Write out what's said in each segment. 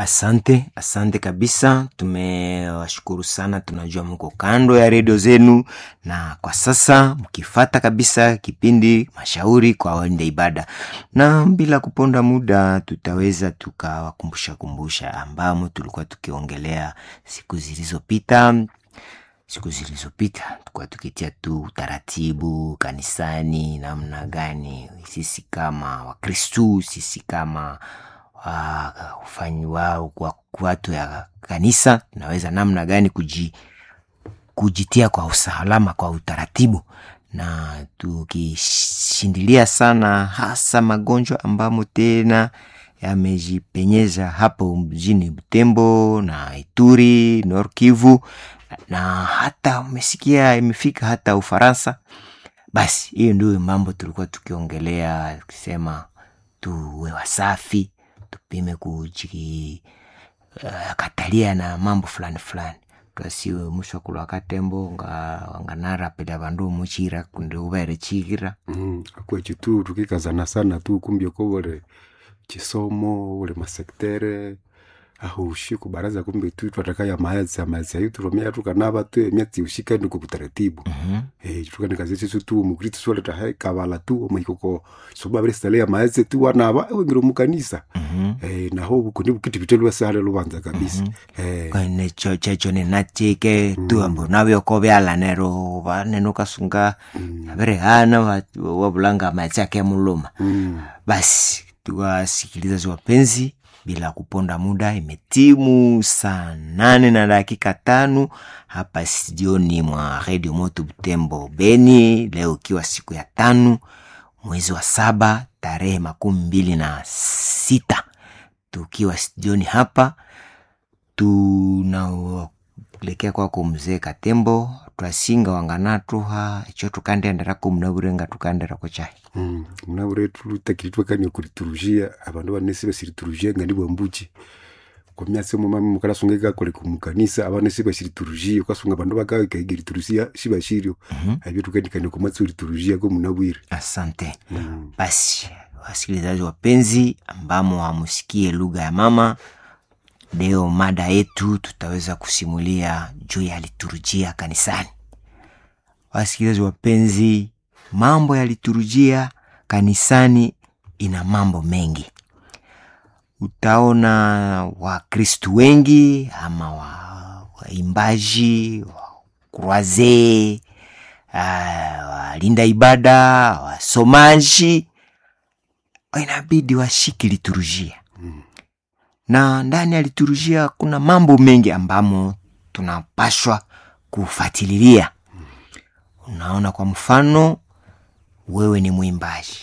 Asante, asante kabisa. Tumewashukuru sana, tunajua mko kando ya redio zenu, na kwa sasa mkifata kabisa kipindi mashauri kwa waenda ibada, na bila kuponda muda, tutaweza tukawakumbusha kumbusha ambamo tulikuwa tukiongelea siku zilizopita siku zilizopita tulikuwa tukitia tu utaratibu kanisani, namna gani sisi kama Wakristu, sisi kama uh, ufanyi wao kwa watu ya kanisa tunaweza namna gani kuji, kujitia kwa usalama kwa utaratibu, na tukishindilia sana hasa magonjwa ambamo tena yamejipenyeza hapo mjini Butembo na Ituri, Nord Kivu na hata umesikia imefika hata Ufaransa. Basi hiyo ndio mambo tulikuwa tukiongelea, tukisema tuwe wasafi, tupime kujikatalia uh, na mambo fulani fulani twasiwe musho kulwa katembo nga nganarapela bandu muchira kundi ubere chikira mm, akwechi tu tukikazana sana tu kumbia ko bole chisomo ule masektere aho ushiku baraza kumbe tu twatakaya maezi amaezi ayo turomea tukanaba tu emyatsi ushika ndiko kutaratibu Mhm. eh tukane kazi sisi tu mukrito swale ta hai kabala tu omwikoko soba bere stale ya maezi tu wanaba ewe ngiro mukanisa Mhm. eh naho bukundi bukiti bitelwa sale lubanza kabisa eh kone cho checho ninachike tu ambo nabyoko byalanero baneno kasunga abere hana wa- wabulanga machi ake muluma mm, basi tuwasikilizaji wapenzi bila kuponda muda imetimu saa nane na dakika tano hapa studioni mwa redio moto butembo beni leo ikiwa siku ya tano mwezi wa saba tarehe makumi mbili na sita tukiwa studioni hapa tunaelekea kwako mzee katembo twasinga wanganatuha icho tukandenderako mnaburenga tukanderako chai mm. mnabure tulutakiri kani kuriturujia abandu banesi basiriturujia ngandi bwambuchi kwa myatsi mo mami mukalasunga ikakole kumukanisa abanesi basiriturujia kwasunga abandu bakawe kaigiriturujia shibashirio abyo tukandikane kumatsi uriturujia ko munabwire asante mm. basi wasikilizaji wapenzi ambamo wamusikie lugha ya mama leo mada yetu tutaweza kusimulia juu ya liturujia kanisani wasikilizaji wapenzi mambo ya liturujia kanisani ina mambo mengi utaona wakristu wengi ama wa- waimbaji wa kurwazee ah, walinda ibada wasomaji inabidi washiki liturujia na ndani ya liturujia kuna mambo mengi ambamo tunapashwa kufatililia unaona kwa mfano wewe ni mwimbaji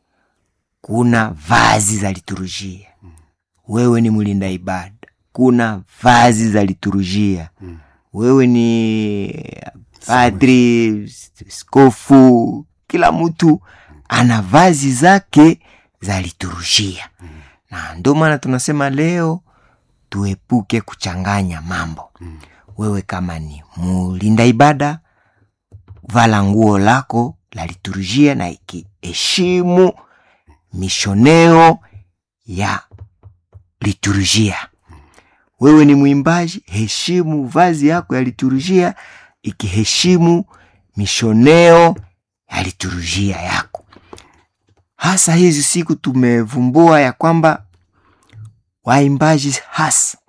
kuna vazi za liturujia wewe ni mlinda ibada kuna vazi za liturujia wewe ni padri skofu kila mtu ana vazi zake za liturujia na ndio maana tunasema leo tuepuke kuchanganya mambo wewe kama ni mulinda ibada vala nguo lako la liturujia na ikiheshimu mishoneo ya liturujia wewe ni mwimbaji heshimu vazi yako ya liturujia ikiheshimu mishoneo ya liturujia yako hasa hizi siku tumevumbua ya kwamba waimbaji hasa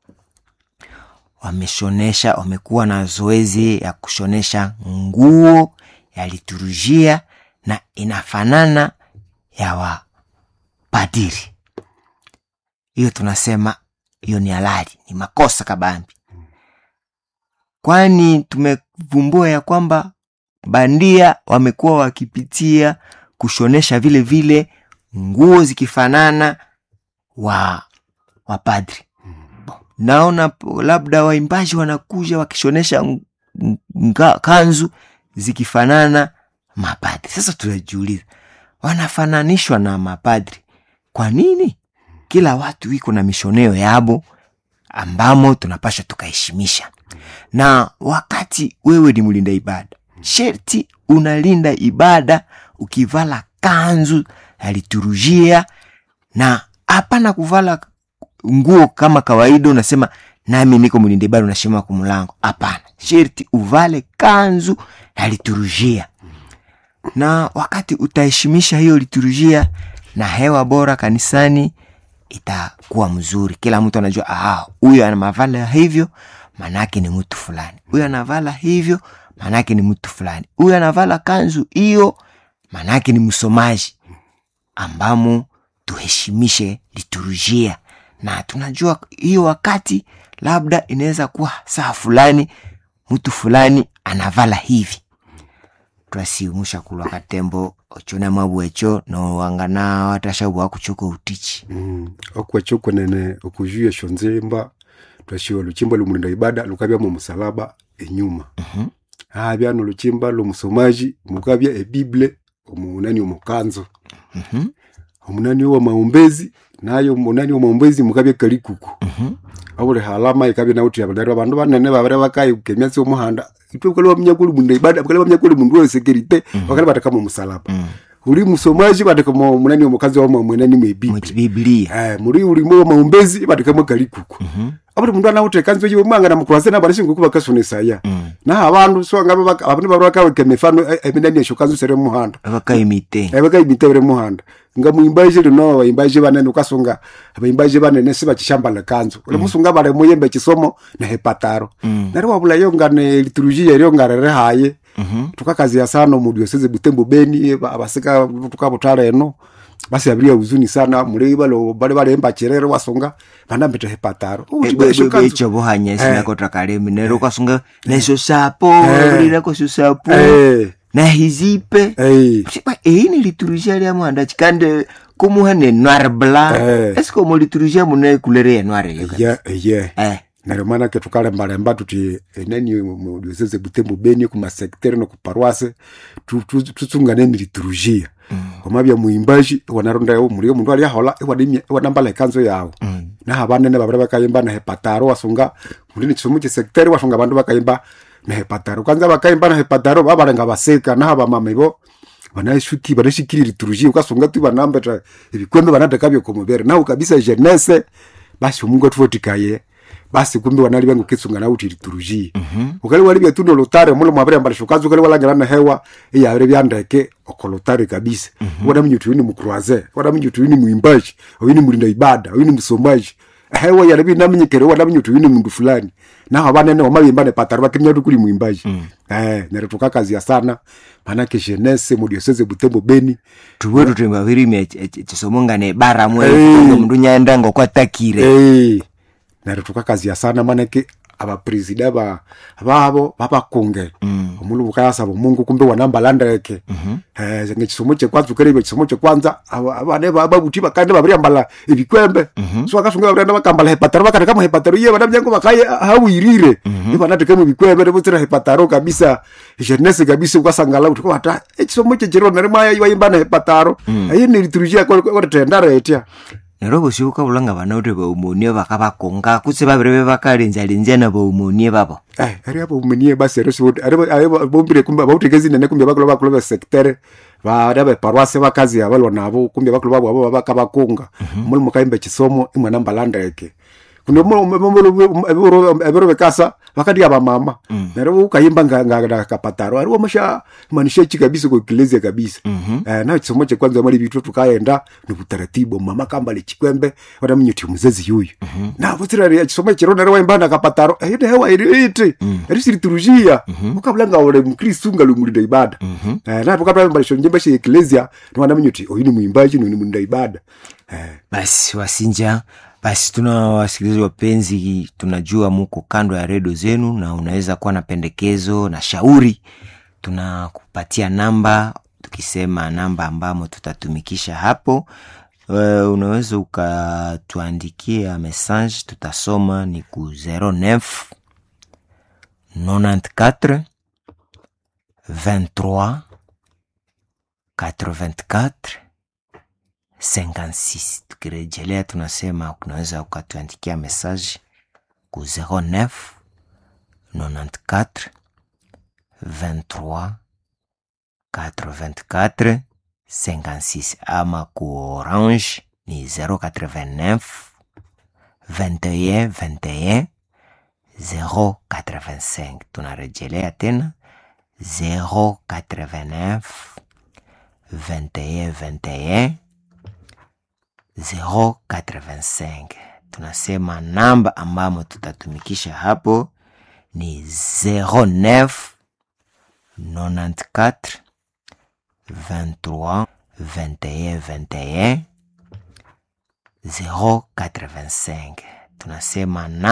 wameshonesha wamekuwa na zoezi ya kushonesha nguo ya liturujia na inafanana ya wapadiri hiyo tunasema hiyo ni halali ni makosa kabambi kwani tumevumbua ya kwamba bandia wamekuwa wakipitia kushonesha vile vile nguo zikifanana wa wapadri naona po- labda waimbaji wanakuja wakishonesha ng- nga- kanzu zikifanana mapadri sasa tunajiuliza wanafananishwa na mapadri kwa nini kila watu iko na mishoneo yabo ambamo tunapasha tukaheshimisha na wakati wewe ni mlinda ibada sherti unalinda ibada ukivala kanzu ya liturujia na hapana kuvala nguo kama kawaida unasema nami niko mlinde ibada unashima kumlango hapana sherti uvale kanzu na liturujia na wakati utaheshimisha hiyo liturujia na hewa bora kanisani itakuwa mzuri kila mtu anajua ah, huyu anamavala hivyo manake ni mtu fulani huyu anavala hivyo manake ni mtu fulani huyu anavala kanzu hiyo manake ni msomaji ambamo tuheshimishe liturujia na tunajua hiyo wakati labda inaweza kuwa saa fulani mtu fulani anavala hivi twasiumusha kulwa katembo ochona mabwecho nowangana watashabu wakuchoka utichi mm. okwecho kwenene okujuya esyo nzimba twashiwa luchimba lumulinda ibada lukabya mu musalaba enyuma Mhm. habya noluchimba lumusomaji mukabya ebible omunani omukanzo Mhm, omunani wa maombezi nayo omunani wa maombezi mukabya kalikuku mhm, abuli halama ikabya nauti abadari abandu banene babere bakayi kemyatsi omuhanda itwe bakali bamnyakuli mundu ibada bakali bamnyakuli mundu wa security bakali bataka mu musalaba mm. uli musomaji bataka mu munani omukazi wa mwenani mwebible mukibiblia eh muri uli mu maombezi bataka mu kalikuku Mhm, abuli mundu anawuta ekanzu yiwe mwanga namukurase nabarashinga kuba kasonesa mm. naho abandu so ngabo abandu babiri bakaweka emifano eh, eminani esyo kanzu sere muhanda abakaimite ebakayimitebere muhanda nga muimbaji lino abaimbaji banene ukasunga abaimbaji banene sibakishambala kanzu ule musunga bale muyembe ekisomo nehepataro Mm. nari wabulayo nga ne liturujia eryo nga rere haye Mhm, tukakazia sana mudioseze butembo beni ba- abasika tukabutala eno basi abiria huzuni sana mulei balo bale balemba cherere wasonga banambete hepataro becho bohanya sinakota kalemi nero ukasunga nesyo sapo Eh. lirako syo sapo eh na hizipe eh Sipa, eyi ni liturujia lya mwanda chikande kumuha ne noir blanc Eh. eske omo liturujia mune kulere ya noir eyo kabisa? ye ye eh neryo manake tukalembalemba tuti enani mudioseze butembo beni kumasektere nokuparwase tu- tu- tutsungane niliturujia omabya muimbaji wanaronda yao mulio mundu aliahola iwanambala ekanzo yawo Mm. naha banene babire bakayimba nehepataro wasunga mulini kisomo kyesektere wasunga abandu bakayimba nehepataro kwanza bakayimba nehepataro babalenga baseka naha bamama ibo banashuki banashikiri liturujia ukasunga tu banambeta ebikwembe banateka byokomubere naho kabisa jenese basi omungu atuvotikaye basi kumbe wanali bangu kisunga nauti liturujia ukali walibya tuno lutare mulo mwabere mbalisho kazi ukali walangira na hewa iyabire byandeke okolutare kabisa wana mnyutu yini mukruaze wana mnyutu yini muimbaji oyini mulinda ibada oyini musomaji hewa yalabi naminyekere wana mnyutu yini mundu fulani naho abanene wamabimbane pataro bakimya tukuli muimbaji eh nere tukakazia sana manake jenese mudioseze butembo beni tuwe tutemba virimi chisomo ngane bara mwe Eh. mundu nyaenda ngokwatakire Eh, neryo tukakazia sana manake abapresida ba babo babakunge Mm. omulu bukayasaba omungu kumbe wanambalandeke eh ngekisomo kyekwanza ukerebe ekisomo kyekwanza aba- abane babuti bakande babiriambala ebikwembe so akasunga babiranda bakambala hepataro bakateka mu hepataro iye banamyango bakaye hawirire ibanateka mu bikwembe nebutsira hepataro kabisa jenese kabisa ukasangala uti kwata ekisomo kyekiro nari maya ibayimba na hepataro ayi niliturujia kwatetendara etya nero bosi ukabulanga bana uti baumonie bakabakonga kutse babire bakalenzalenza na baumonie babo Eh, ari abo umenie basi ari sibo ari ari bombire kumbe bautegezi nene kumbe bakolo bakolo ba secteur ba ari ba paroisse bakazi abalwa nabo kumbe bakolo babo abo bakabakunga muri mukaimbe kisomo imwe nambalanda yake kuno mo ebero bekasa bakadi aba mama nero ukayimba nga nga kapataro ari wamasha manisha chi kabisa kwa kilezi kabisa eh na kisomo cha kwanza mali bitu tukaenda ni utaratibu mama kambale chikwembe wada mnyuti muzezi yuyu na butira ya kisomo chiro nero waimba na kapataro eh ide hewa iri iti eri siriturujia ukabulanga ole mkristu ngalumulinda ibada eh na tukapamba mbalisho njembe shi eklezia ni wana mnyuti oyini muimbaji ni mulinda ibada eh basi wasinja basi tuna wasikilizaji wapenzi tunajua muko kando ya redio zenu na unaweza kuwa na pendekezo na shauri tunakupatia namba tukisema namba ambamo tutatumikisha hapo uh, unaweza ukatuandikia message tutasoma ni ku 09 94 23 84 56 tukirejelea tunasema unaweza ukatuandikia message ku 09 94 23 84 56 ama ku orange ni 089 21 21 085 tunarejelea tena 089 21 21 085 tunasema namba ambamo tutatumikisha hapo ni 09 94 23 21 21 085 tunasema na